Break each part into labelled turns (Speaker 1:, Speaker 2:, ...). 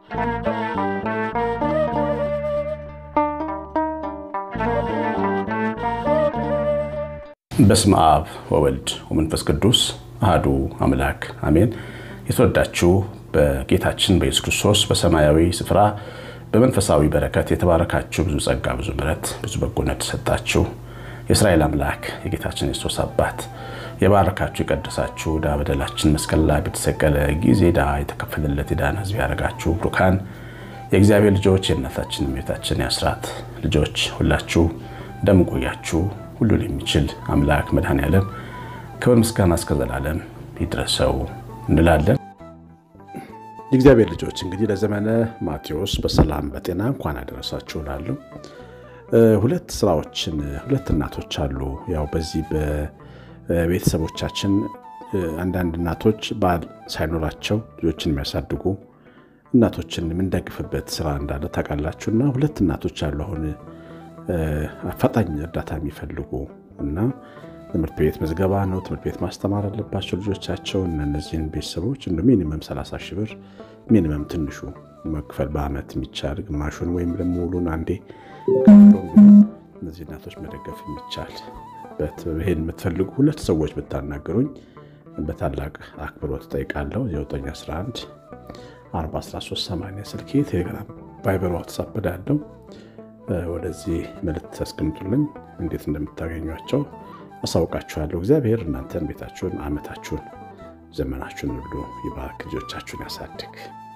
Speaker 1: በስመ አብ ወወልድ ወመንፈስ ቅዱስ አህዱ አምላክ አሜን። የተወዳችሁ በጌታችን በኢየሱስ ክርስቶስ በሰማያዊ ስፍራ በመንፈሳዊ በረከት የተባረካችሁ ብዙ ጸጋ፣ ብዙ ምሕረት፣ ብዙ በጎነት ተሰጣችሁ የእስራኤል አምላክ የጌታችን የክርስቶስ አባት የባረካችሁ የቀደሳችሁ ዕዳ በደላችን መስቀል ላይ በተሰቀለ ጊዜ ዕዳ የተከፈለለት የዳነ ሕዝብ ያደረጋችሁ ብሩካን የእግዚአብሔር ልጆች የእናታችን የእመቤታችን የአስራት ልጆች ሁላችሁ እንደምንቆያችሁ ሁሉን የሚችል አምላክ መድኃኔዓለም ክብር ምስጋና እስከ ዘላለም ይድረሰው እንላለን። የእግዚአብሔር ልጆች እንግዲህ ለዘመነ ማቴዎስ በሰላም በጤና እንኳን አደረሳችሁ እላለሁ። ሁለት ስራዎችን ሁለት እናቶች አሉ። ያው በዚህ በቤተሰቦቻችን አንዳንድ እናቶች ባል ሳይኖራቸው ልጆችን የሚያሳድጉ እናቶችን የምንደግፍበት ስራ እንዳለ ታውቃላችሁ። እና ሁለት እናቶች አሉ አሁን አፋጣኝ እርዳታ የሚፈልጉ እና ትምህርት ቤት ምዝገባ ነው። ትምህርት ቤት ማስተማር አለባቸው ልጆቻቸው እና እነዚህን ቤተሰቦች እንደ ሚኒመም 30 ሺህ ብር ሚኒመም ትንሹ መክፈል በአመት የሚቻል ግማሹን ወይም ደግሞ ሙሉን አንዴ እነዚህ እናቶች መደገፍ የሚቻል ይሄን የምትፈልጉ ሁለት ሰዎች ብታናገሩኝ በታላቅ አክብሮት እጠይቃለሁ። 911 413 ስልኬ ቴሌግራም፣ ቫይበር፣ ዋትሳፕ ዳለው ወደዚህ መልእክት አስቀምጡልኝ። እንዴት እንደምታገኟቸው አሳውቃችኋለሁ። እግዚአብሔር እናንተን ቤታችሁን፣ አመታችሁን፣ ዘመናችሁን ሁሉ ይባርክ፣ ልጆቻችሁን ያሳድግ።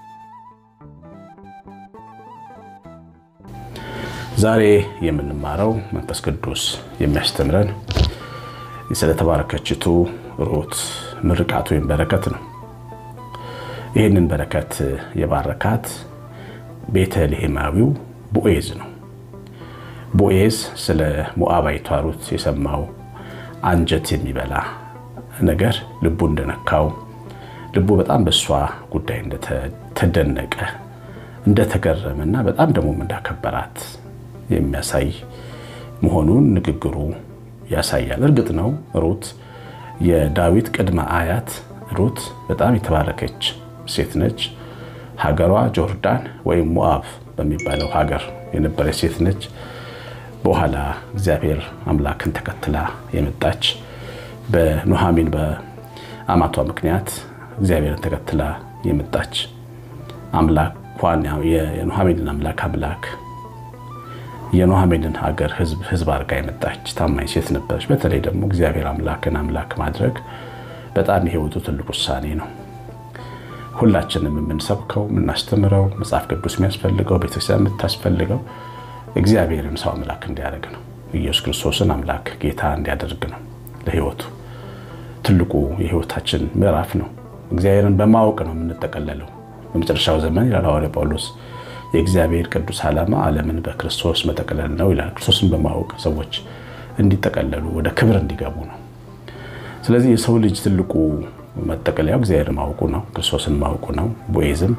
Speaker 1: ዛሬ የምንማረው መንፈስ ቅዱስ የሚያስተምረን ስለተባረከችቱ ሩት ምርቃት ወይም በረከት ነው። ይህንን በረከት የባረካት ቤተልሔማዊው ቦዔዝ ነው። ቦዔዝ ስለ ሞዓባዊቷ ሩት የሰማው አንጀት የሚበላ ነገር ልቡ እንደነካው ልቡ በጣም በእሷ ጉዳይ እንደተደነቀ እንደተገረመና በጣም ደግሞ እንዳከበራት የሚያሳይ መሆኑን ንግግሩ ያሳያል። እርግጥ ነው ሩት የዳዊት ቅድመ አያት ሩት በጣም የተባረከች ሴት ነች። ሀገሯ ጆርዳን ወይም ሞዓብ በሚባለው ሀገር የነበረች ሴት ነች። በኋላ እግዚአብሔር አምላክን ተከትላ የመጣች በኑሃሚን በአማቷ ምክንያት እግዚአብሔርን ተከትላ የመጣች አምላኳን የኑሃሚንን አምላክ አምላክ የኑሃሚንን ሀገር ሕዝብ ሕዝብ አድርጋ የመጣች ታማኝ ሴት ነበረች። በተለይ ደግሞ እግዚአብሔር አምላክን አምላክ ማድረግ በጣም የሕይወቱ ትልቅ ውሳኔ ነው። ሁላችንም የምንሰብከው የምናስተምረው መጽሐፍ ቅዱስ የሚያስፈልገው ቤተክርስቲያን የምታስፈልገው እግዚአብሔርን ሰው አምላክ እንዲያደርግ ነው። ኢየሱስ ክርስቶስን አምላክ ጌታ እንዲያደርግ ነው። ለሕይወቱ ትልቁ የሕይወታችን ምዕራፍ ነው። እግዚአብሔርን በማወቅ ነው የምንጠቀለለው። በመጨረሻው ዘመን ይላል ሐዋርያው ጳውሎስ የእግዚአብሔር ቅዱስ ዓላማ ዓለምን በክርስቶስ መጠቅለል ነው ይላል። ክርስቶስን በማወቅ ሰዎች እንዲጠቀለሉ ወደ ክብር እንዲገቡ ነው። ስለዚህ የሰው ልጅ ትልቁ መጠቀለያው እግዚአብሔር ማወቁ ነው፣ ክርስቶስን ማወቁ ነው። ቦዔዝም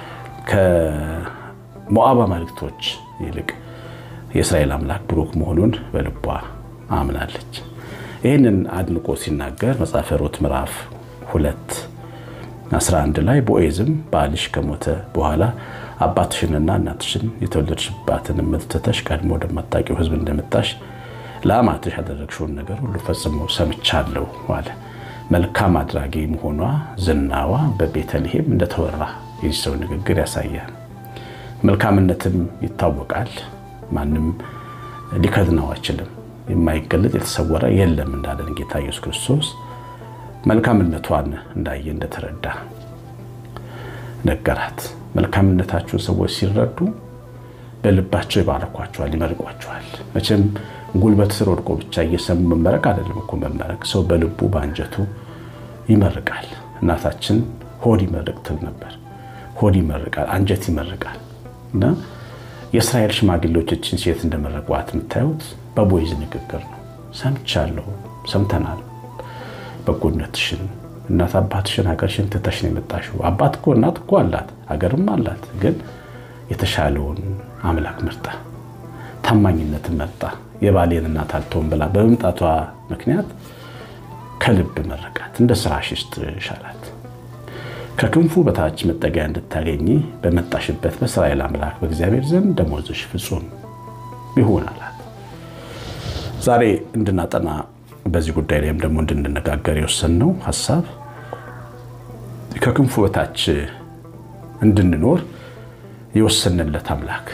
Speaker 1: ከሞዓብ አማልክቶች ይልቅ የእስራኤል አምላክ ብሩክ መሆኑን በልቧ አምናለች። ይህንን አድንቆ ሲናገር መጽሐፈ ሩት ምዕራፍ ሁለት 11 ላይ ቦዔዝም ባልሽ ከሞተ በኋላ አባትሽንና እናትሽን የተወለድሽባትን ምድር ትተሽ ቀድሞ ወደማታውቂው ሕዝብ እንደመጣሽ ለአማትሽ ያደረግሽውን ነገር ሁሉ ፈጽሞ ሰምቻለሁ አለ። መልካም አድራጊ መሆኗ ዝናዋ በቤተልሔም እንደተወራ የዚህ ሰው ንግግር ያሳያል። መልካምነትም ይታወቃል። ማንም ሊከድነው አይችልም። የማይገለጥ የተሰወረ የለም እንዳለን ጌታ ኢየሱስ ክርስቶስ መልካምነቷን እንዳየ እንደተረዳ ነገራት። መልካምነታችሁን ሰዎች ሲረዱ በልባቸው ይባረኳቸዋል፣ ይመርቋቸዋል። መቼም ጉልበት ስር ወድቆ ብቻ እየሰሙ መመረቅ አይደለም እኮ መመረቅ። ሰው በልቡ በአንጀቱ ይመርቃል። እናታችን ሆድ ይመርቅ ትል ነበር። ሆድ ይመርቃል፣ አንጀት ይመርቃል። እና የእስራኤል ሽማግሌዎች እችን ሴት እንደመረቋት የምታዩት በቦዔዝ ንግግር ነው። ሰምቻለሁ፣ ሰምተናል በጎነትሽን እናት አባትሽን ሀገርሽን ትተሽ ነው የመጣሽው። አባት እኮ እናት እኮ አላት ሀገርም አላት። ግን የተሻለውን አምላክ መርጣ ታማኝነትን መርጣ የባሌን እናት አልተውም ብላ በመምጣቷ ምክንያት ከልብ መረቃት። እንደ ስራሽ ይስጥሽ አላት። ከክንፉ በታች መጠጊያ እንድታገኝ በመጣሽበት በእስራኤል አምላክ በእግዚአብሔር ዘንድ ደመወዝሽ ፍጹም ይሁን አላት። ዛሬ እንድናጠና በዚህ ጉዳይ ላይም ደግሞ እንድንነጋገር የወሰንነው ሀሳብ ከክንፉ በታች እንድንኖር የወሰንለት አምላክ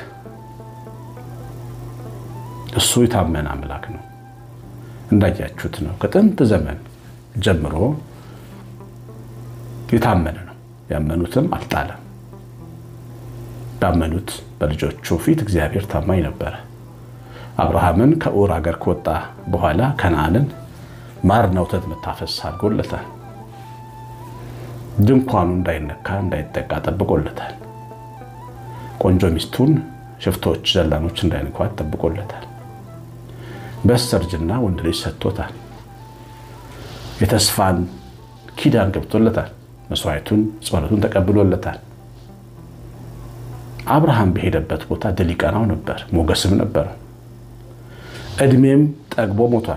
Speaker 1: እሱ የታመነ አምላክ ነው። እንዳያችሁት ነው። ከጥንት ዘመን ጀምሮ የታመነ ነው። ያመኑትም አልጣለም። ባመኑት በልጆቹ ፊት እግዚአብሔር ታማኝ ነበረ። አብርሃምን ከኡር ሀገር ከወጣ በኋላ ከነዓንን ማርና ወተት የምታፈስ አድርጎለታል። ድንኳኑ እንዳይነካ እንዳይጠቃ ጠብቆለታል። ቆንጆ ሚስቱን ሽፍቶች፣ ዘላኖች እንዳይነኳት ጠብቆለታል። በስተርጅና ወንድ ልጅ ሰጥቶታል። የተስፋን ኪዳን ገብቶለታል። መስዋዕቱን ጸሎቱን ተቀብሎለታል። አብርሃም በሄደበት ቦታ ድል ይቀናው ነበር፣ ሞገስም ነበረው። እድሜም ጠግቦ ሞቷል።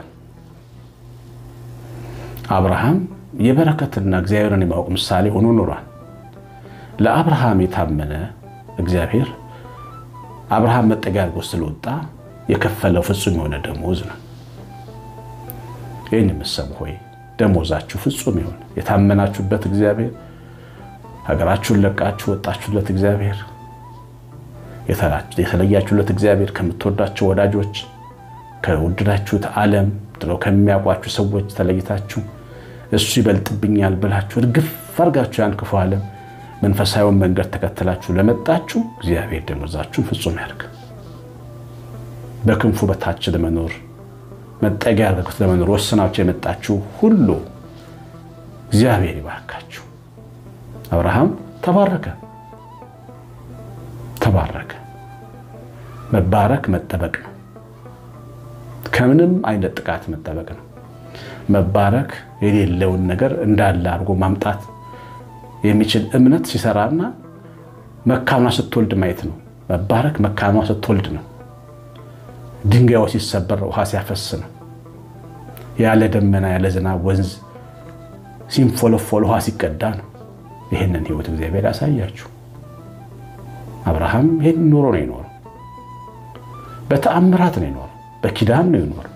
Speaker 1: አብርሃም የበረከትና እግዚአብሔርን የማወቅ ምሳሌ ሆኖ ኖሯል። ለአብርሃም የታመነ እግዚአብሔር አብርሃም መጠጊያ አድርጎ ስለወጣ የከፈለው ፍጹም የሆነ ደሞዝ ነው። ይህን የምትሰሙ ሆይ ደሞዛችሁ ፍጹም ይሆን። የታመናችሁበት እግዚአብሔር ሀገራችሁን ለቃችሁ ወጣችሁለት እግዚአብሔር የተለያችሁለት እግዚአብሔር ከምትወዳቸው ወዳጆች ከወደዳችሁት ዓለም ጥለው ከሚያውቋችሁ ሰዎች ተለይታችሁ እሱ ይበልጥብኛል ብላችሁ እርግፍ አድርጋችሁ ያን ክፉ ዓለም መንፈሳዊውን መንገድ ተከትላችሁ ለመጣችሁ እግዚአብሔር ደሞዛችሁን ፍጹም ያድርግ። በክንፉ በታች ለመኖር መጠጊያ አድርጉት ለመኖር ወስናችሁ የመጣችሁ ሁሉ እግዚአብሔር ይባርካችሁ። አብርሃም ተባረከ ተባረከ። መባረክ መጠበቅ ነው። ከምንም አይነት ጥቃት መጠበቅ ነው። መባረክ የሌለውን ነገር እንዳለ አድርጎ ማምጣት የሚችል እምነት ሲሰራና መካኗ ስትወልድ ማየት ነው። መባረክ መካኗ ስትወልድ ነው። ድንጋዩ ሲሰበር ውሃ ሲያፈስ ነው። ያለ ደመና ያለ ዝናብ ወንዝ ሲንፎለፎል ውሃ ሲቀዳ ነው። ይህንን ህይወት እግዚአብሔር ያሳያችሁ። አብርሃም ይህን ኑሮ ነው የኖረው። በተአምራት ነው የኖረው። በኪዳን ነው የኖረው።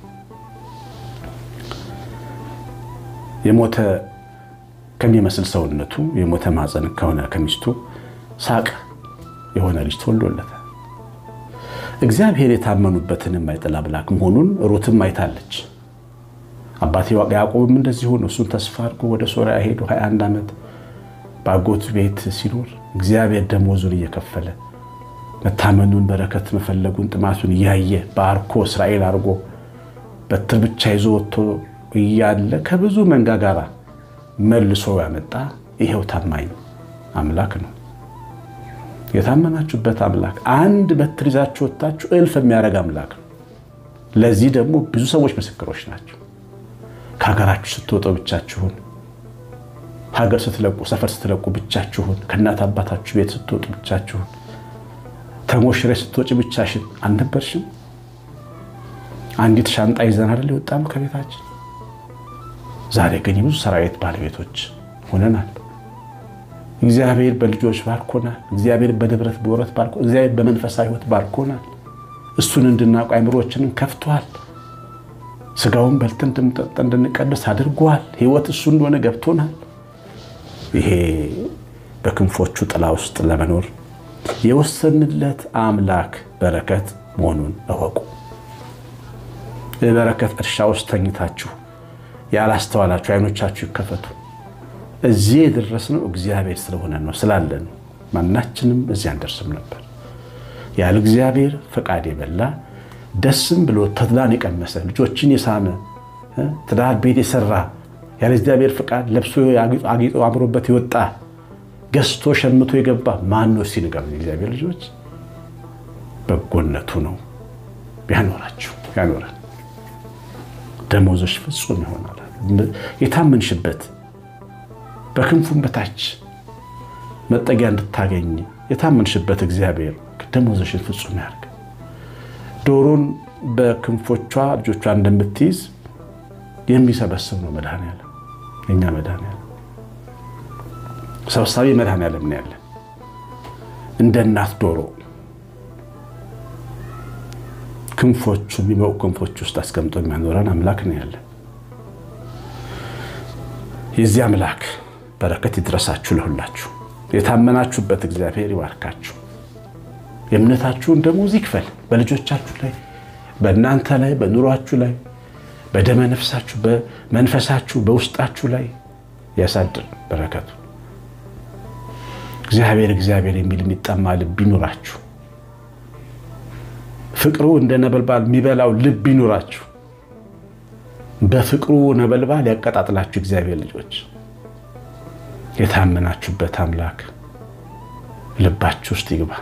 Speaker 1: የሞተ ከሚመስል ሰውነቱ የሞተ ማፀን ከሆነ ከሚስቱ ሳቅ የሆነ ልጅ ተወልዶለታል። እግዚአብሔር የታመኑበትን የማይጥል አምላክ መሆኑን ሩትም አይታለች። አባቴ ያዕቆብም እንደዚህ ሆኖ እሱን ተስፋ አድርጎ ወደ ሶሪያ ሄዶ 21 ዓመት በአጎቱ ቤት ሲኖር እግዚአብሔር ደሞዙን እየከፈለ መታመኑን፣ በረከት መፈለጉን፣ ጥማቱን እያየ ባርኮ እስራኤል አድርጎ በትር ብቻ ይዞ ወጥቶ እያለ ከብዙ መንጋ ጋራ መልሶ ያመጣ ይሄው ታማኝ አምላክ ነው። የታመናችሁበት አምላክ አንድ በትር ይዛችሁ ወጥታችሁ እልፍ የሚያደርግ አምላክ ነው። ለዚህ ደግሞ ብዙ ሰዎች ምስክሮች ናቸው። ከሀገራችሁ ስትወጡ ብቻችሁን፣ ሀገር ስትለቁ፣ ሰፈር ስትለቁ ብቻችሁን፣ ከእናት አባታችሁ ቤት ስትወጡ ብቻችሁን፣ ተሞሽረ ስትወጪ ብቻሽን አልነበርሽም? አንዲት ሻንጣ ይዘን አይደል የወጣነው ከቤታችን። ዛሬ ግን የብዙ ሰራዊት ባለቤቶች ሆነናል። እግዚአብሔር በልጆች ባርኮናል። እግዚአብሔር በንብረት በወረት ባርኮ እግዚአብሔር በመንፈሳዊ ሕይወት ባርኮናል። እሱን እንድናውቅ አይምሮችንን ከፍቷል። ስጋውን በልተን እንድንጠጣ እንድንቀድስ አድርጓል። ሕይወት እሱ እንደሆነ ገብቶናል። ይሄ በክንፎቹ ጥላ ውስጥ ለመኖር የወሰንለት አምላክ በረከት መሆኑን እወቁ። የበረከት እርሻ ውስጥ ተኝታችሁ ያላስተዋላችሁ አይኖቻችሁ ይከፈቱ። እዚህ የደረስነው እግዚአብሔር ስለሆነ ነው ስላለ ነው። ማናችንም እዚህ አንደርስም ነበር። ያለ እግዚአብሔር ፈቃድ የበላ ደስም ብሎ ተድላን የቀመሰ ልጆችን የሳመ ትዳር ቤት የሰራ ያለ እግዚአብሔር ፈቃድ ለብሶ አጊጦ አምሮበት የወጣ ገዝቶ ሸምቶ የገባ ማን ነው ሲንገር እግዚአብሔር ልጆች በጎነቱ ነው ያኖራችሁ ያኖረን ደሞዞች ፍጹም ይሆናል። የታመንሽበት በክንፉም በታች መጠጊያ እንድታገኝ የታመንሽበት እግዚአብሔር ደሞዞሽን ፍጹም ያድርግ። ዶሮን በክንፎቿ ልጆቿ እንደምትይዝ የሚሰበስብ ነው መድኃኒዓለም፣ የእኛ መድኃኒዓለም። ሰብሳቢ መድኃኔዓለም ነው ያለ እንደ እናት ዶሮ ክንፎቹ የሚበቁ ክንፎች ውስጥ አስቀምጦ የሚያኖረን አምላክ ነው ያለ። የዚህ አምላክ በረከት ይድረሳችሁ ለሁላችሁ። የታመናችሁበት እግዚአብሔር ይባርካችሁ። የእምነታችሁን ደሞዝ ይክፈል በልጆቻችሁ ላይ፣ በእናንተ ላይ፣ በኑሯችሁ ላይ፣ በደመ ነፍሳችሁ፣ በመንፈሳችሁ፣ በውስጣችሁ ላይ ያሳድር በረከቱ። እግዚአብሔር እግዚአብሔር የሚል የሚጠማ ልብ ይኑራችሁ። ፍቅሩ እንደ ነበልባል የሚበላው ልብ ይኑራችሁ። በፍቅሩ ነበልባል ያቀጣጥላችሁ። እግዚአብሔር ልጆች የታመናችሁበት አምላክ ልባችሁ ውስጥ ይግባ።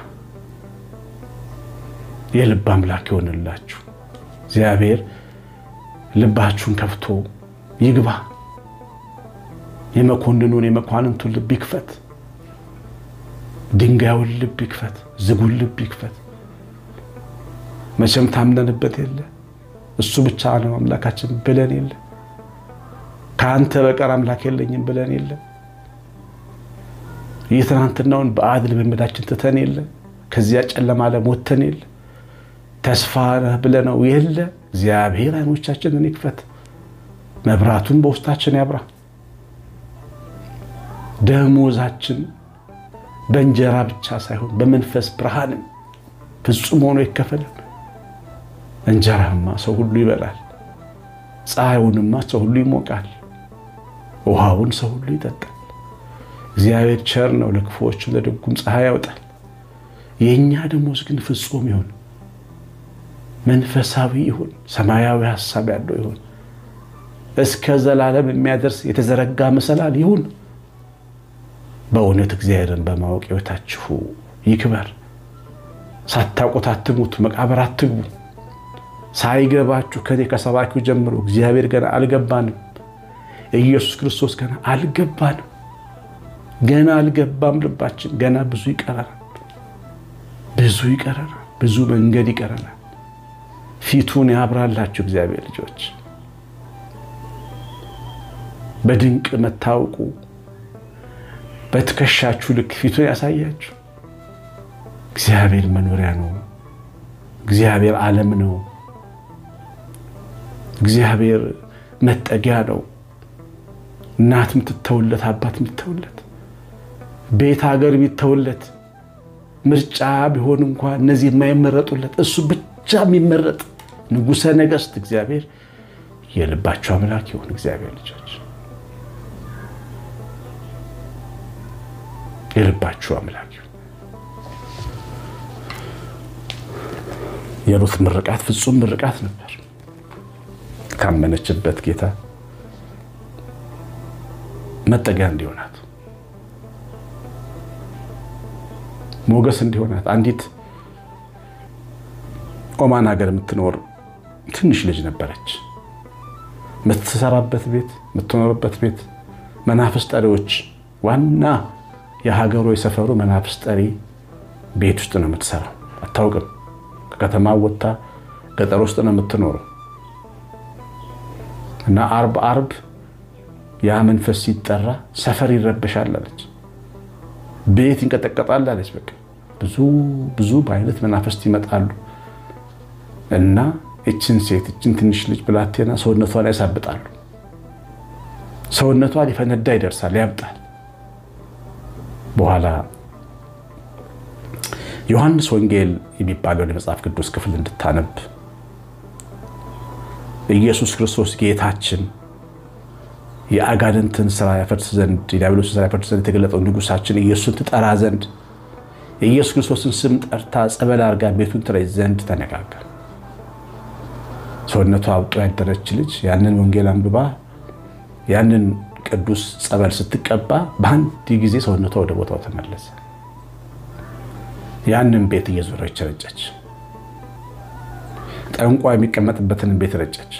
Speaker 1: የልብ አምላክ ይሆንላችሁ። እግዚአብሔር ልባችሁን ከፍቶ ይግባ። የመኮንኑን የመኳንንቱን ልብ ይክፈት። ድንጋዩን ልብ ይክፈት። ዝጉን ልብ ይክፈት። መቼም ታምነንበት የለ እሱ ብቻ ነው አምላካችን ብለን የለ ከአንተ በቀር አምላክ የለኝም ብለን የለ የትናንትናውን በአድ ልምምዳችን ትተን የለ ከዚያ ጨለማ ዓለም ወጥተን የለ ተስፋ ነህ ብለነው የለ እግዚአብሔር ዓይኖቻችንን ይክፈት፣ መብራቱን በውስጣችን ያብራ። ደሞዛችን በእንጀራ ብቻ ሳይሆን በመንፈስ ብርሃንም ፍጹም ሆኖ ይከፈለን። እንጀራማ ሰው ሁሉ ይበላል፣ ፀሐዩንማ ሰው ሁሉ ይሞቃል፣ ውሃውን ሰው ሁሉ ይጠጣል። እግዚአብሔር ቸር ነው፣ ለክፉዎችም ለደጉም ፀሐይ ያወጣል። የእኛ ደሞዝ ግን ፍጹም ይሁን፣ መንፈሳዊ ይሁን፣ ሰማያዊ ሀሳብ ያለው ይሁን፣ እስከ ዘላለም የሚያደርስ የተዘረጋ መሰላል ይሁን። በእውነት እግዚአብሔርን በማወቅ ሕይወታችሁ ይክበር። ሳታውቁት አትሙት፣ መቃብር አትግቡ። ሳይገባችሁ ከኔ ከሰባኪው ጀምሮ እግዚአብሔር ገና አልገባንም፣ ኢየሱስ ክርስቶስ ገና አልገባንም፣ ገና አልገባም። ልባችን ገና ብዙ ይቀረናል፣ ብዙ ይቀረናል፣ ብዙ መንገድ ይቀረናል። ፊቱን ያብራላችሁ እግዚአብሔር ልጆች፣ በድንቅ መታወቁ በትከሻችሁ ልክ ፊቱን ያሳያችሁ። እግዚአብሔር መኖሪያ ነው። እግዚአብሔር ዓለም ነው። እግዚአብሔር መጠጊያ ነው። እናት የምትተውለት፣ አባት የምትተውለት፣ ቤት ሀገር ቢተውለት፣ ምርጫ ቢሆን እንኳ እነዚህ የማይመረጡለት እሱ ብቻ የሚመረጥ ንጉሠ ነገሥት እግዚአብሔር የልባችሁ አምላክ ይሁን። እግዚአብሔር ልጆች የልባችሁ አምላክ ይሁን። የሩት ምርቃት ፍጹም ምርቃት ነበር። ካመነችበት ጌታ መጠጊያ እንዲሆናት ሞገስ እንዲሆናት አንዲት ኦማን ሀገር የምትኖር ትንሽ ልጅ ነበረች። የምትሰራበት ቤት የምትኖርበት ቤት መናፍስ ጠሪዎች ዋና የሀገሩ የሰፈሩ መናፍስ ጠሪ ቤት ውስጥ ነው የምትሰራው። አታውቅም። ከከተማ ወጥታ ገጠር ውስጥ ነው የምትኖረው እና አርብ አርብ ያ መንፈስ ሲጠራ ሰፈር ይረበሻል አለች። ቤት ይንቀጠቀጣል አለች። በቃ ብዙ ብዙ በአይነት መናፍስት ይመጣሉ እና እችን ሴት እችን ትንሽ ልጅ ብላቴና ሰውነቷን ያሳብጣሉ። ሰውነቷ ሊፈነዳ ይደርሳል፣ ያብጣል። በኋላ ዮሐንስ ወንጌል የሚባለውን የመጽሐፍ ቅዱስ ክፍል እንድታነብ ኢየሱስ ክርስቶስ ጌታችን የአጋንንትን ስራ ያፈርስ ዘንድ የዲያብሎስን ስራ ያፈርስ ዘንድ የተገለጠው ንጉሳችን ኢየሱስን ትጠራ ዘንድ የኢየሱስ ክርስቶስን ስም ጠርታ ጸበል አድርጋ ቤቱን ትረጭ ዘንድ ተነጋገር። ሰውነቷ አብጦ ያደረች ልጅ ያንን ወንጌል አንብባ ያንን ቅዱስ ጸበል ስትቀባ በአንድ ጊዜ ሰውነቷ ወደ ቦታው ተመለሰ። ያንን ቤት እየዞረች ረጨች። ጠንቋ የሚቀመጥበትን ቤት ረጨች።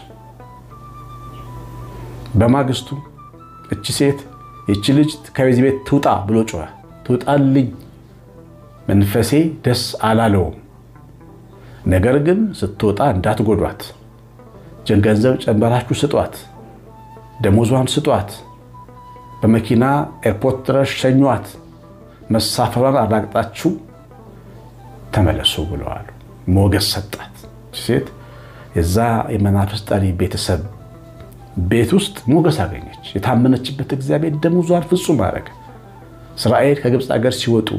Speaker 1: በማግስቱ እቺ ሴት እቺ ልጅ ከዚህ ቤት ትውጣ ብሎ ጮኸ። ትውጣልኝ፣ መንፈሴ ደስ አላለውም። ነገር ግን ስትወጣ እንዳትጎዷት፣ ገንዘብ ጨምራችሁ ስጧት፣ ደሞዟን ስጧት፣ በመኪና ኤርፖርት ድረስ ሸኟት። መሳፈሯን አራግጣችሁ ተመለሱ ብለዋል። ሞገስ ሰጣት። ሴት የዛ የመናፍስት ጠሪ ቤተሰብ ቤት ውስጥ ሞገስ አገኘች። የታመነችበት እግዚአብሔር ደመወዟን ፍጹም አደረገ። እስራኤል ከግብፅ ሀገር ሲወጡ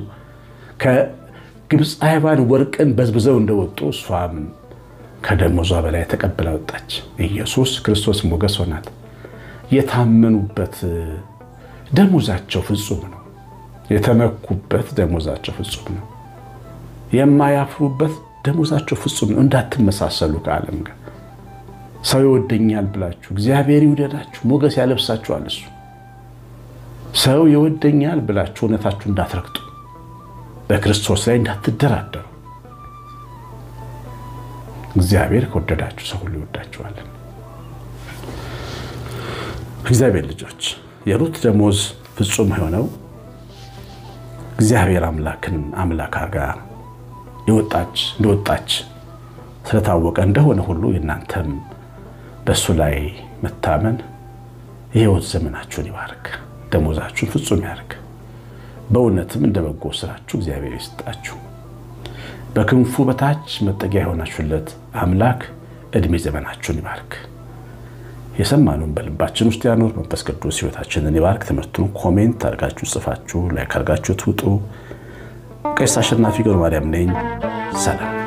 Speaker 1: ከግብፃውያን ወርቅን በዝብዘው እንደወጡ እሷም ከደመወዟ በላይ ተቀብላ ወጣች። ኢየሱስ ክርስቶስ ሞገስ ሆናት። የታመኑበት ደመወዛቸው ፍጹም ነው። የተመኩበት ደመወዛቸው ፍጹም ነው። የማያፍሩበት ደመወዛቸው ፍጹም ነው። እንዳትመሳሰሉ ከዓለም ጋር ሰው ይወደኛል ብላችሁ እግዚአብሔር ይውደዳችሁ፣ ሞገስ ያለብሳችኋል። እሱ ሰው ይወደኛል ብላችሁ እውነታችሁ እንዳትረግጡ፣ በክርስቶስ ላይ እንዳትደራደሩ። እግዚአብሔር ከወደዳችሁ ሰው ሁሉ ይወዳችኋለን። እግዚአብሔር ልጆች የሩት ደመወዝ ፍጹም የሆነው እግዚአብሔር አምላክን አምላክ አርጋ የወጣች እንደወጣች ስለታወቀ እንደሆነ ሁሉ የእናንተም በእሱ ላይ መታመን የሕይወት ዘመናችሁን ይባርክ፣ ደመወዛችሁን ፍጹም ያርግ። በእውነትም እንደ በጎ ስራችሁ እግዚአብሔር ይስጣችሁ። በክንፉ በታች መጠጊያ የሆናችሁለት አምላክ ዕድሜ ዘመናችሁን ይባርክ። የሰማነውን በልባችን ውስጥ ያኖር። መንፈስ ቅዱስ ሕይወታችንን ይባርክ። ትምህርቱን ኮሜንት አድርጋችሁ ጽፋችሁ ላይክ አድርጋችሁ ትውጡ። ቀሲስ አሸናፊ ገብረ ማርያም ነኝ። ሰላም